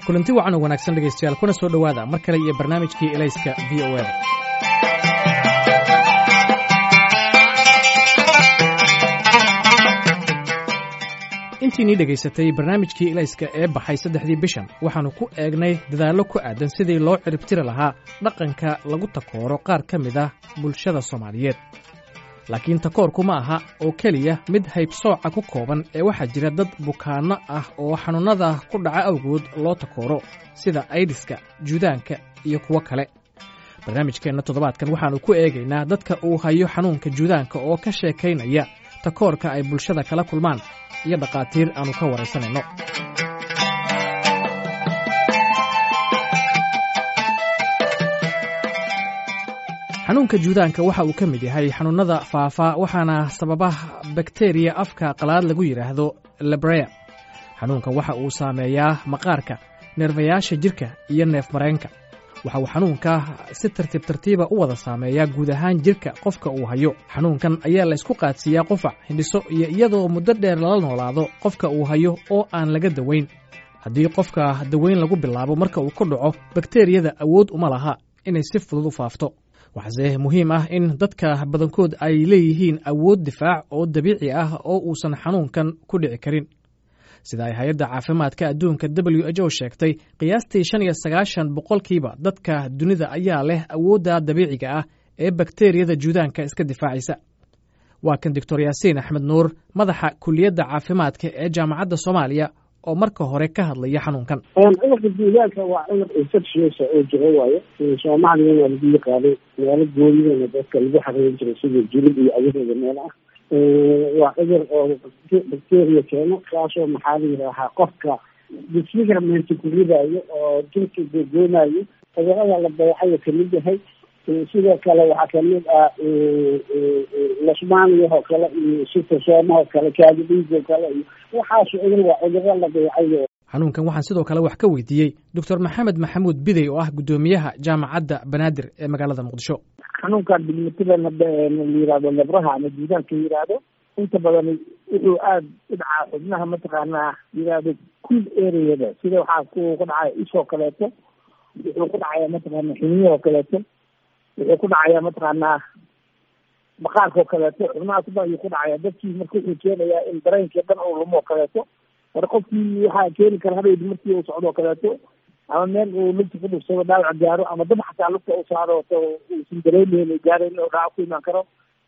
kulanti wacan oo wanaagsan dhegaystayaal kuna soo dhowaada mar kale iyo barnaamijkii elayska v o eda intiinii dhegaysatay barnaamijkii elayska ee baxay saddexdii bishan waxaannu ku eegnay dadaallo ku aadan sidii loo ciribtiri lahaa dhaqanka lagu takooro qaar ka mid ah bulshada soomaaliyeed laakiin takoorku ma aha oo keliya mid haybsooca ku kooban ee waxaa jira dad bukaanno ah oo xanuunnada ku dhaca awgood loo takooro sida aydiska juudaanka iyo kuwo kale barnaamijkeenna toddobaadkan waxaannu ku eegaynaa dadka uu hayo xanuunka juudaanka oo ka sheekaynaya takoorka ay bulshada kala kulmaan iyo dhakhaatiir aannu ka waraysanayno xanuunka juudaanka waxa uu ka mid yahay xanuunnada faafa waxaana sababa bakteriya afka qalaad lagu yidhaahdo lebrea xanuunkan waxa uu saameeyaa maqaarka neerfayaasha jidhka iyo neef mareenka waxa uu xanuunka si tartiib tartiiba u wada saameeyaa guud ahaan jidhka qofka uu hayo xanuunkan ayaa la ysku qaadsiiyaa qufac hindhiso iyo iyadoo muddo dheer lala noolaado qofka uu hayo oo aan laga dawayn haddii qofka dawayn lagu bilaabo marka uu ku dhaco bakteriyada awood uma laha inay si fudud u faafto waxaase muhiim ah in dadka badankood ay leeyihiin awood difaac oo dabiici ah oo uusan xanuunkan ku dhici karin sida ay hay-adda caafimaadka adduunka w h o sheegtay qiyaastii shan iyo sagaashan boqolkiiba dadka dunida ayaa leh awoodda dabiiciga ah ee bakteriyada juudaanka iska difaacaysa waa kan doctor yaasiin axmed nuur madaxa kuliyadda caafimaadka ee jaamacadda soomaaliya oo marka hore ka hadlaya xanuunkan cudurka juudaanka waa cudur infectious oo jiro waayo soomaaliyana lagu yaqaanay meelo goonidana dadka lagu xareerin jiray sida julub iyo agaheeda meel ah waa cudur oo bacteria keeno kaasoo maxaa la yidhaahaa qofka disfigurement ku ridayo oo jirka googoonayo cudurada la dayacayo kamid yahay sidoo kale waxaa kamid ah lasmaaniyahoo kale iyo sitosoomahoo kale kaadidhiigoo kale iyo waxaas cudur waa cuduro la dayacayo xanuunkan waxaan sidoo kale wax ka weydiiyey doctor maxamed maxamuud bidey oo ah guddoomiyaha jaamacadda banaadir ee magaalada muqdisho xanuunkan bilmitida la yihahdo lebraha ama juudaanka yihahdo inta badan wuxuu aada u dhacaa xubnaha mataqaanaa yihahdo cool areada sida waxaa ku ku dhacaya ishoo kaleeto wuxuu ku dhacaya mataqaana xiniyahoo kaleeto wuxuu ku dhacaya mataqaanaa maqaarkao kaleeto xubnahaas ba ayuu ku dhacaya dadkii marka wuxuu keenayaa in dareenkii dhan uu lumo kaleeto mar qofkii waxaa keeni kara habeydi markii uu socdo kaleeto ama meel uu lugta ku dhugsado dhaawac gaaro ama dab xataa lugta u saaro uusan dareemeyn gaarayn oo dhaawac ku imaan karo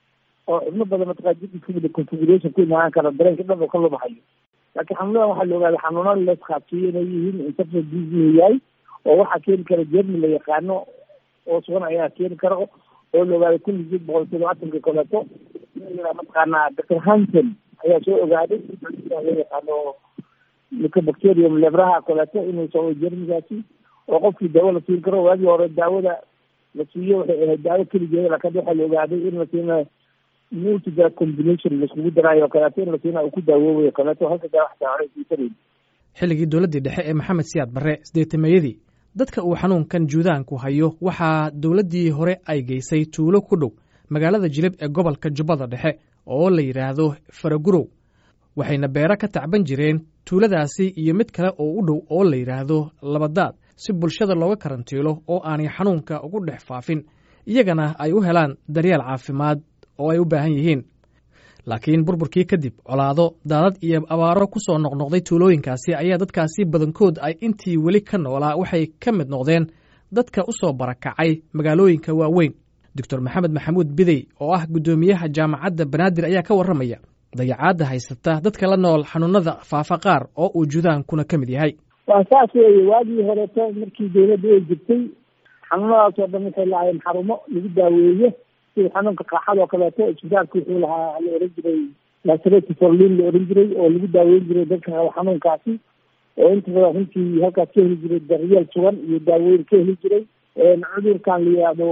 oo xubno badan mataqaa jidka configuration ku imaan karo dareenka dhan uu ka lumahayo laakiin xanuunadan waxaa la ogaaday xanuunada la isqaabsiiyo inay yihiin infection disease yahay oo waxaa keeni kara jermi la yaqaano oo sugan ayaa keeni kara oo la ogaaday kun iyo sideed boqol todobaatanka kaleeto mataqaanaa doctor hanson ayaa soo ogaaday loo yaqaano mycobacterium lebraha kaleeto inuu soo jermigaasi oo qofkii daawo la siin karo waagii hore daawada la siiyo waxay ahayd daawo keligeeda laakiin waxaa la ogaaday in la siina multidrug combination laiskugu daraayo kaleeto in la siina uu ku daawoobayo kaleeto halka daawo xataa hore siisanayn xilligii dowladdii dhexe ee maxamed siyaad barre sideetameeyadii dadka uu xanuunkan juudaanku hayo waxaa dowladdii hore ay geysay tuulo ku dhow magaalada jilib ee gobolka jubbada dhexe oo la yidhaahdo faragurow waxayna beero ka tacban jireen tuuladaasi iyo mid kale oo u dhow oo la yidhaahdo labadaad si bulshada looga karantiilo oo aanay xanuunka ugu dhex faafin iyagana ay u helaan daryeel caafimaad oo ay u baahan yihiin laakiin burburkii kadib colaado daadad iyo abaaro ku soo noqnoqday tuulooyinkaasi ayaa dadkaasi badankood ay intii weli ka noolaa waxay ka mid noqdeen dadka u soo barakacay magaalooyinka waaweyn doctor maxamed maxamuud bidey oo ah guddoomiyaha jaamacadda banaadir ayaa ka warramaya dayacaadda haysata dadka la nool xanuunada faafa qaar oo uu judaankuna ka mid yahay waa saas weeye waagii horeeto markii dawladda ay jirtay xanuunadaas oo dhan waxay lahaayeen xarumo lagu daaweeye sida xanuunka qaaxada oo kaleeto isbitaalka wuxuu lahaa la oran jiray laserati forlin la oran jiray oo lagu daaweyn jiray dadka qaba xanuunkaasi oo inta badan runtii halkaas ka heli jiray daryeel sugan iyo daaweyn ka heli jiray cudurkan la yihahdo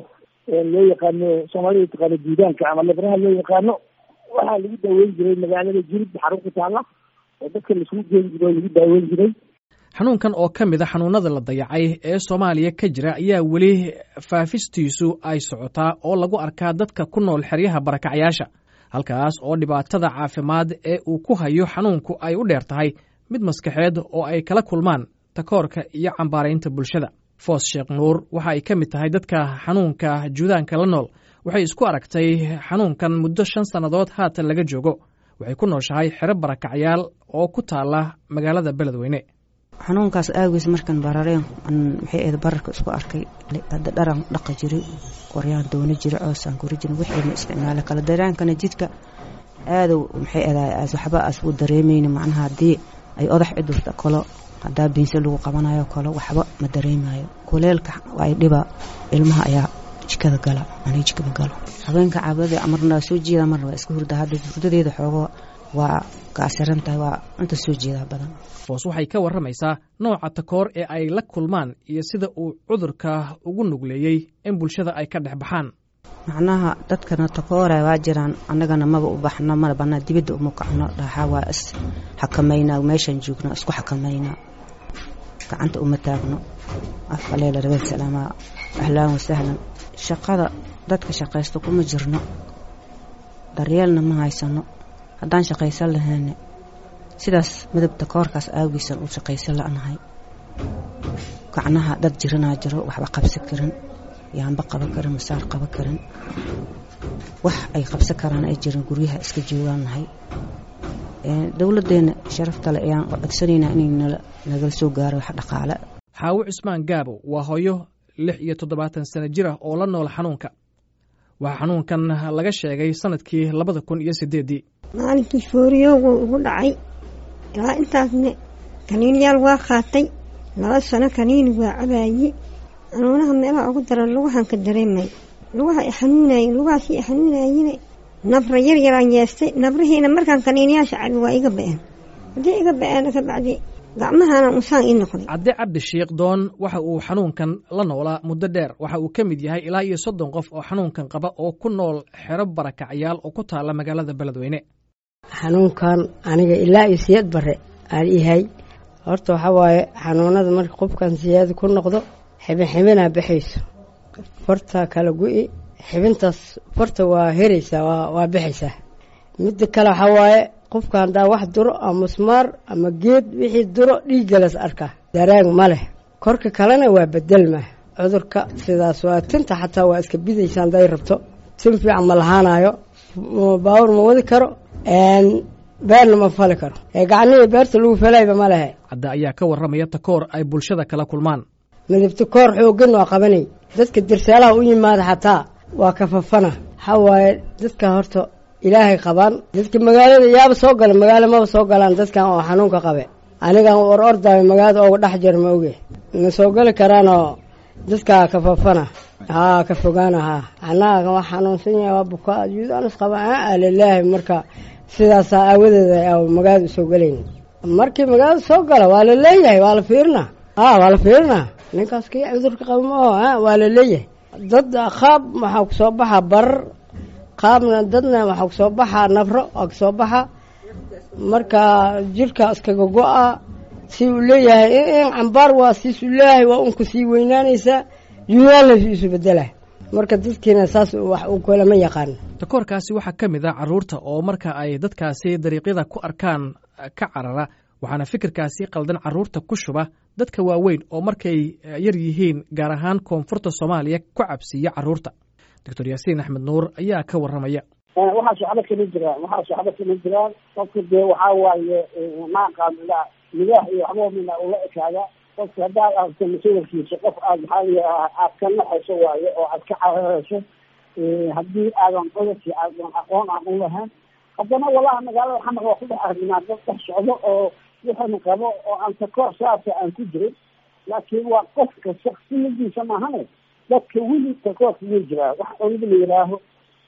loo yaqaano soomaalida taqaano juudaanka ama lebraha loo yaqaano waxaa lagu daaweyn jiray magaalada jilib xarun ku taala oo dadka laisugu geyn jiray oo lagu daaweyn jiray xanuunkan oo ka mid a xanuunada la dayacay ee soomaaliya ka jira ayaa weli faafistiisu ay socotaa oo lagu arkaa dadka ku nool xeryaha barakacyaasha halkaas oo dhibaatada caafimaad ee uu ku hayo xanuunku ay u dheer tahay mid maskaxeed oo ay kala kulmaan takoorka iyo cambaaraynta bulshada foos sheekh nuur waxa ay ka mid tahay dadka xanuunka juudaanka la nool waxay isku aragtay xanuunkan muddo shan sannadood haatan laga joogo waxay ku nooshahay xero barakacyaal oo ku taala magaalada beledweyne xanuunkaas aagiis markan barareen maxay ahayd bararka isku arkay hadda dharan dhaqa jiray qoryaan doono jira coosaan kori jirin wixiina isticmaala kala daraankana jidka aadow maxay ahayd waxba as u dareemayna macnaha haddii ay odax cidurta kalo haddaa biinse lagu qabanayo kalo waxba ma dareemayo kuleelka ay dhiba ilmaha ayaa jikada gala ani jikama galo habeenka caabada marna soo jeeda marna waa iska hurda hadda hurdadeeda xoogo waa gaasiran tahay waa inta soo jeedaa badan foos waxay ka warramaysaa nooca takoor ee ay la kulmaan iyo sida uu cudurka ugu nugleeyey in bulshada ay ka dhex baxaan macnaha dadkana takoora waa jiraan annagana maba u baxno mana banaa dibadda uma kacno dhaaxaa waa is xakamaynaa meeshaan joogno isku xakamaynaa gacanta uma taagno afka leela rabeen salaamaa ahlaan wasahlan shaqada dadka shaqaysto kuma jirno daryeelna ma haysano haddaan shaqaysan lahayne sidaas midabta koorkaas aagiisan u shaqaysan la-nahay gacnaha dad jiranaa jiro waxba qabsan karin yaanba qaban karin masaar qaban karin wax ay qabsan karaan ay jiran guryaha iska joogaan nahay dowladdeena sharaftale ayaan codsanaynaa inay nagala soo gaaro wax dhaqaale xaawo cusmaan gaabo waa hooyo lix iyo toddobaatan sano jir ah oo la nool xanuunka waxaa xanuunkan laga sheegay sanadkii labada kun iyo sideeddii maalinkii fooriyoogu ugu dhacay ilaa intaasne kaniiniyaal waa qaatay laba sano kaniini waa cabaayey xanuunaha meelaha ugu daran lugahan ka dareemay lugaha i xanuunayey lugahaasii i xanuunayeyne nabra yar yaraan yeestay nabrihiina markaan kaniiniyaasha cabi waa iga ba-een haddii iga ba-een kabacdi gacmahana usaan ii noqday cadde cabdi shiikh doon waxa uu xanuunkan la noolaa muddo dheer waxa uu ka mid yahay ilaa iyo soddon qof oo xanuunkan qaba oo ku nool xero barakacyaal oo ku taala magaalada beledweyne xanuunkan aniga ilaa iyo siyad bare aan yahay horta waxaa waaye xanuunada marka qofkan siyaada ku noqdo xibin xibinaa baxayso farta kala gu-i xibintaas farta waa heraysaa waa baxaysaa midda kale waxaa waaye qofka haddaa wax duro ama musmaar ama geed wixii duro dhiiggalas arkaa daraag ma leh korka kalena waa bedelma cudurka sidaas waa tinta xataa waa iska bidaysa hadday rabto tin fiican ma lahaanayo baawur ma wadi karo beerna ma fali karo ee gacnihii beerta lagu falayba ma lehe cadda ayaa ka warramaya takoor ay bulshada kala kulmaan midabta koor xooggan waa qabanay dadka dirsaalaha u yimaada xataa waa kafafana waxaa waaye dadka horta ilaahay qabaan dadka magaalada yaaba soo gala magaalo maba soo galaan dadkan oo xanuunka qabe anigan or ordaayo magaalada ooga dhex jir ma oge ma soo geli karaanoo dadkaa kafafana haa ka fogaana haa annaga waa xanuunsan yahay waa bukaa yuudaanus qaba aa lilaahi marka sidaasaa aawadeeda magaalada usoo gelayn markii magaalada soo gala waa la leeyahay waa la fiirinaa a waa la fiirinaa ninkaas kii cudurka qaba ma oo waa la leeyahay dad qaab waxaa kusoo baxaa barar qaabna dadna waxaa kusoo baxaa nabro waa kasoo baxa marka jirka iskaga go-a si uu leeyahay in cambaar waa siisu leeyahay waa unka sii weynaanaysaa yuudaanla isu bedela marka dadkiina saas wax uu kalama yaqaan takoorkaasi waxaa ka mid ah carruurta oo marka ay dadkaasi dariiqyada ku arkaan ka carara waxaana fikirkaasi qaldan carruurta ku shuba dadka waaweyn oo markay yar yihiin gaar ahaan koonfurta soomaaliya ku cabsiiya carruurta doctor yaasiin axmed nuur ayaa ka warramaya waxaa socdo kama jiraan waxaa socdo kama jiraan qofka dee waxaa waaye maaqaamila midaah iyo waxba mina ula ekaada qofka haddaad aragto masawirkiisa qof aad maxaa aad ka naxayso waayo oo aad ka cararayso haddii aadan cudurkii aadan aqoon aan u lahayn haddana walaha magaalada xamar waa ku dhex arginaa dad dhex socdo oo wuxuuna qabo oo aan takoor saasa aan ku jirin laakiin waa qofka shaksiyadiisa maahane dadka weli takoorka wuu jiraa wax cunida la yihaaho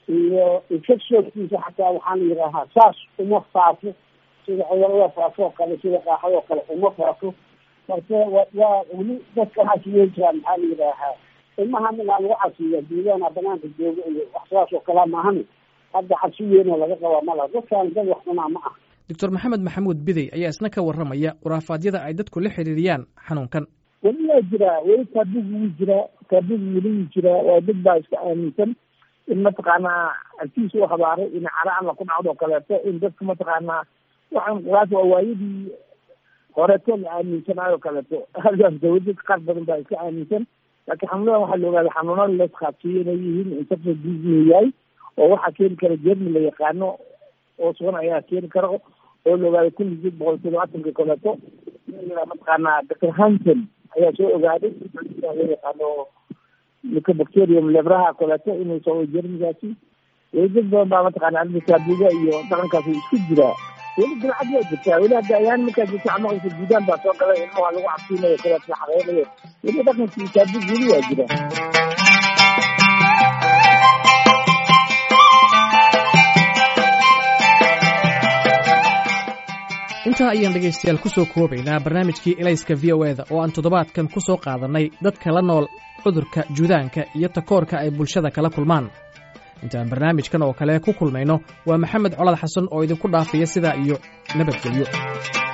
iyo infectionkiisa xataa waxaa la yidhaahaa saas uma faafo sida cudurada faafo oo kale sida qaaxadoo kale uma faafo marka waa weli dadka waxaas wey jiraan maxaa la yidhaahaa ilmaha minaa lagu casiya duudaana banaanka jooga iyo wax sidaas oo kalea maahane hadda cabsi weynoo laga qabaa malaha dadkaan dad wax cunaa ma ah doctor maxamed maxamuud bidey ayaa isna ka warramaya khuraafaadyada ay dadku la xiriiriyaan xanuunkan weli waa jiraa weli taabigu wuu jiraa taabigu weli wuu jiraa waa dad baa iska aaminsan in mataqaanaa agtiisa u habaaray in cara alla ku dhacdo kaleeto in dadka mataqaanaa waxaan khuraaf waa waayadii horeeto la aaminsanaayoo kaleeto halkaas dawladad qaar badan baa iska aaminsan laakiin xanuunadan waxaa la ogaaday xanuunada laisqaadsiiyo inay yihiin infection disease yahay oo waxaa keeni kara jermi la yaqaano oo sugan ayaa keeni kara oo la ogaaday kun iyo sideed boqol todobaatanka kaleeto mataqaanaa doctor hanson ayaa soo ogaaday loo yaqaano mycobacterium lebraha kaleeto inuu soo jermigaasi weli dad badan baa mataqaana arrintasaadiga iyo dhaqankaas isku jiraa weli dilcad waa jirtaa weli hadda ayaan markaa jirta amaqaysa guudaan baa soo galay ilmaha lagu cabsiinayo kaleeto la xaqeynayo weli dhaqankii saadi weli waa jira intaa ayaan dhegaystayaal ku soo koobaynaa barnaamijkii elayska v o eda oo aan toddobaadkan ku soo qaadannay dadka la nool cudurka juudaanka iyo takoorka ay bulshada kala kulmaan intaan barnaamijkan oo kale ku kulmayno waa maxamed colad xasan oo idinku dhaafaya sidaa iyo nabadgelyo